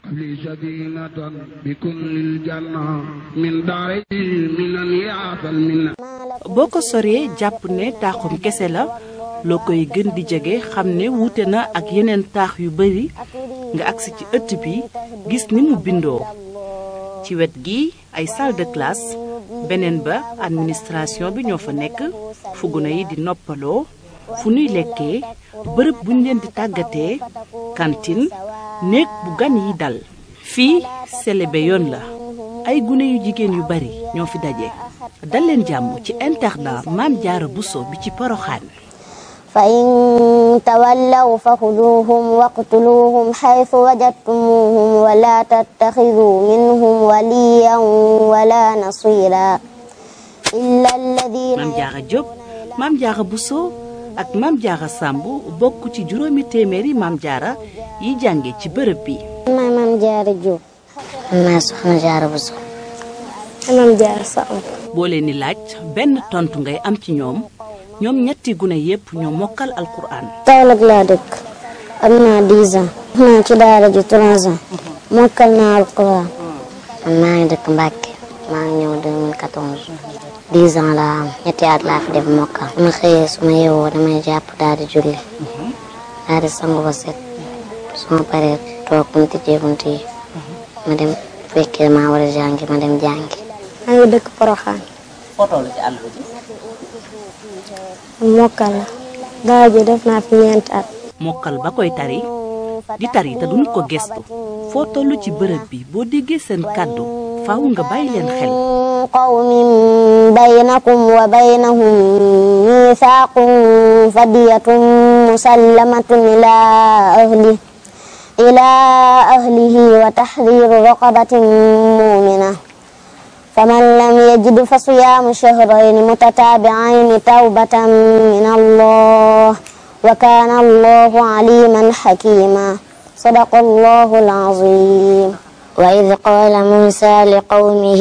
لي سكينة بكل الجنة من داري من يعطى المنة boo ko soree jàpp ne taaxum kese la loo koy gën di jege xam ne wuute na ak yeneen taax yu bari nga agsi ci ëtt bi gis ni mu bindoo ci wet gi ay salle de classe beneen ba administration bi ñoo fa nekk fu gune yi di noppaloo fu nuy lekkee bërëb buñ leen di tàggatee cantine néeg bu gan yi dal fii selebe yoon la ay gune yu jigéen yu bari ñoo fi daje dal leen jàmm ci internat Maam Jaara Buso bi ci Poroxaan فإن تولوا فخذوهم واقتلوهم حيث وجدتموهم ولا تتخذوا منهم وليا ولا نصيرا إلا الذين Maam Jaara Jóob Maam Jaara Buso ak Maam Jaara Sàmb bokk ci juróomi téeméeri Maam Jaara yi jànge ci bërëb bi maay Maam Jaara Jóob maa soxna Jaara Buso Maam Jaara Samb boo leen di laaj benn tontu ngay am ci ñoom ñoom ñetti gune yépp ñoo mokkal alquran Kaolack laa dëkk am naa 10 ans naa ci daara ji 3 ans mokkal naa alquran man maa ngi dëkk Mbàkke maa ngi ñëw 2014 10 ans laa am ñetti at laa fi def mokkal su ma xëyee su ma yeewoo damay jàpp daal di julli daal di sangu ba set su ma paree toog bu ñu tijjee bunt yi ma dem fekkee maa war a jàngi ma dem jàngi maa ngi dëkk Poroxaan mokkal la daara ji def naa fi ñeenti at mokkal ba koy tari di tari te duñ ko gestu foo toll ci bërëb bi boo déggee seen kàddu faaw nga bàyyi leen xel قوم بينكم وبينهم ميثاق فدية مسلمة إلى أهله إلى أهله وتحرير رقبة مؤمنة فمن لم يجد فصيام شهرين متتابعين توبة من الله وكان الله عليما حكيما صدق الله العظيم وإذ قال موسى لقومه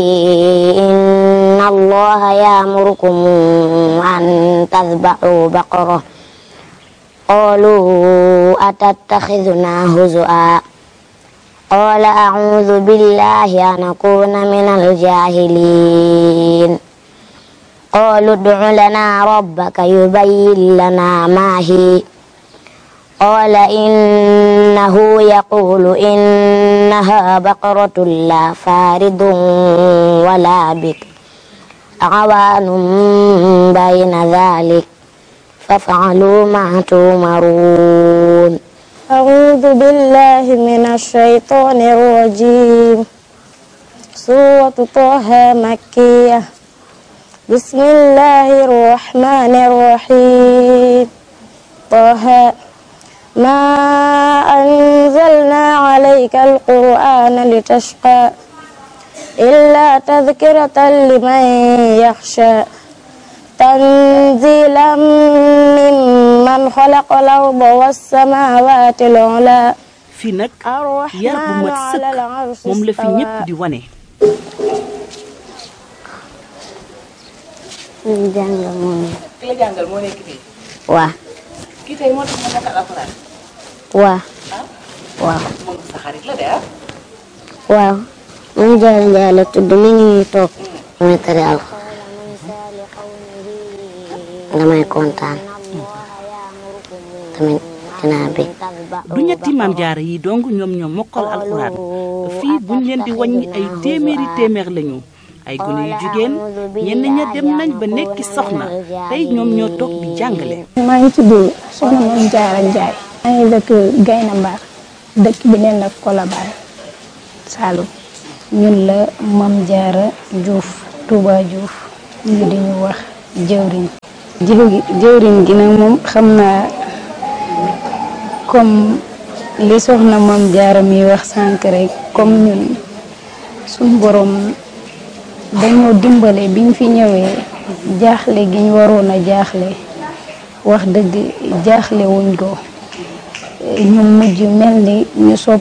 إن الله يأمركم أن تذبحوا بقرة قالوا أتتخذنا هزؤا قال أعوذ بالله أن أكون من الجاهلين قالوا ادع لنا ربك يبين لنا ما هي قال إنه يقول إنها بقرة لا فارض ولا بكر عوان بين ذلك فافعلوا ما تؤمرون أعوذ بالله من الشيطان الرجيم سورة طه مكية بسم الله الرحمن الرحيم طه ما أنزلنا عليك القرآن لتشقى إلا تذكرة لمن يخشى تنزيلا ممن خلق الأرض والسماوات العلى fii nag yar bu mat sëkk moom la fi ñépp di wane ñu jàngal moom ki la jàngal moo nekk fii waa kii tey moo tax ma mokkal alquran waa waaw moom sa xarit la de ah waaw moom jaara njaay la tudd mi ngi nii toog damay tari alxuraan damay kontaan tamit dinaa bég du ñetti maam jaara yi dong ñoom ñoo mokkal alxuraan fii buñ leen di wàññi ay téeméeri téeméer lañu ay gune yu jigéen ñenn ña dem nañ ba nekki soxna tey ñoom ñoo toog di jàngale maa ngi tudd soxna Mame Diarra Ndiaye maa ngi dëkk Gayna Mbar dëkk bi neen la Colobane Saloum ñun la Mame Diarra Diouf Touba Diouf ñu di ñu wax jëwriñ jiw gi jëwriñ gi nag moom xam naa comme li soxna Mame Diarra mi wax sànq rek comme ñun suñ borom dañoo dimbale biñ fi ñëwee jaaxle gi ñu waroon a jaaxle wax dëgg jaaxle wuñ ko ñu mujj mel ni ñu sopp